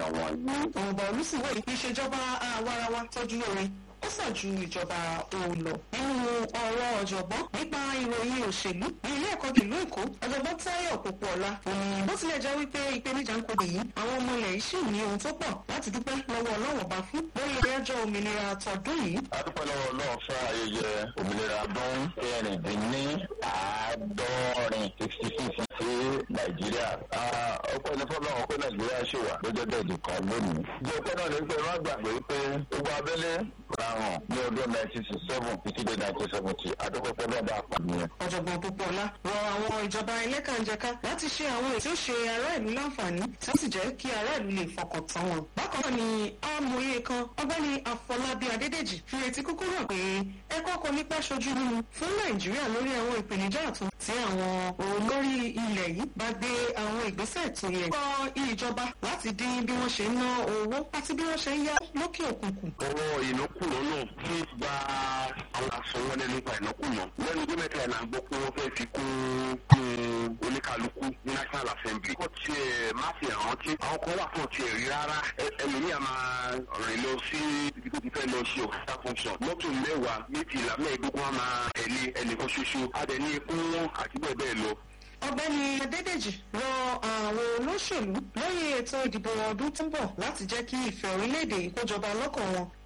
èèyàn wọ̀nyí. ọ̀bà olùsìnwó ìṣèjọba àwarawa tọ́jú lórí ó sàn ju ìjọba òòlọ nínú ọ̀rọ̀ ọ̀jọ̀gbọ́n nípa ìròyìn òṣèlú ní ilé ẹ̀kọ́ ìlú èkó ọ̀jọ̀gbọ́n táyọ̀ pópóọlá òní bó tilẹ̀ jẹ́ wípé ìpèníjà ń kojú yìí àwọn ọmọ ilẹ̀ yìí sì ní ohun tó pọ̀ láti dúpẹ́ lọ́wọ́ ọlọ́wọ́ bá fún lórí ẹjọ́ òmìnira tọdún yìí. a dúpẹ́ lọ́wọ́ ọlọ́run fún ayẹyẹ òmìnira ọdún kẹrìndínláàádọ́rin sixty six sí nàìjíríà. ọpẹ́ ní fọlọ́run pé nàìjíríà ṣì wà lọ́jọ́ dẹ̀dì kan lónìí. ìjọ pẹ́ náà ní pé wọ́n gbàgbé pé gbogbo abẹ́lé ràn ní ọdún nineteen sixty seven títí dé nineteen seventy adúpẹ́pẹ́ náà bá pàdé yẹn. ọ̀jọ̀gbọ́n pópóọlá rọ àwọn ìjọba ẹlẹ́kànjẹká láti ṣe àwọn ètò ṣe ará ìlú láǹfààní tí ó sì jẹ́ kí ará ìlú lè fọkàn tán wọn. bákan náà ni amòye kan ọgbẹ́ni àfọlábí adédèjì fi retí kúkú hàn pé ẹ̀kọ́ kò nípa ṣojú mímu fún nàìjíríà lórí àwọn ìpèníjà ọ̀tun tí àwọn olórí ilẹ̀ yìí bá gbé àwọn ìgbésẹ̀ tó yẹ. kọ́ ìjọba láti dín bí wọ́n ṣe ń ná owó àti bí wọ́n ṣe ń yá lókè òkun kù. ọwọ́ ìnákùná náà ti gba àwọn àsọwọ́lẹ̀ nípa ìnákùná lẹ́nu tó mẹ́ta ẹ̀ náà gbọ́ pé wọ́n fẹ́ fi kún kún oníkálukú ní national assembly. kò tiẹ̀ má fi hàn tí àwọn kan wà fún tiẹ̀ rí rárá ẹlòmíà máa rìn lọ sí ibi tó ti fẹ́ lọ ṣe òkúta function mọ́tò mẹ́wàá méjìlá mẹ́ẹ̀ẹ́dógún á máa tẹ̀lé ẹnìkan ṣoṣo adẹ̀ ní ikú àti bẹ́ẹ̀ bẹ́ẹ̀ lọ ọ̀gbẹ́ni adédèjì rọ àwọn olóṣèlú lórí ètò ìdìbò ọdún tó ń bọ̀ láti jẹ́ kí ìfẹ́ orílẹ̀-èdè ìkójọba lọ́kàn wọn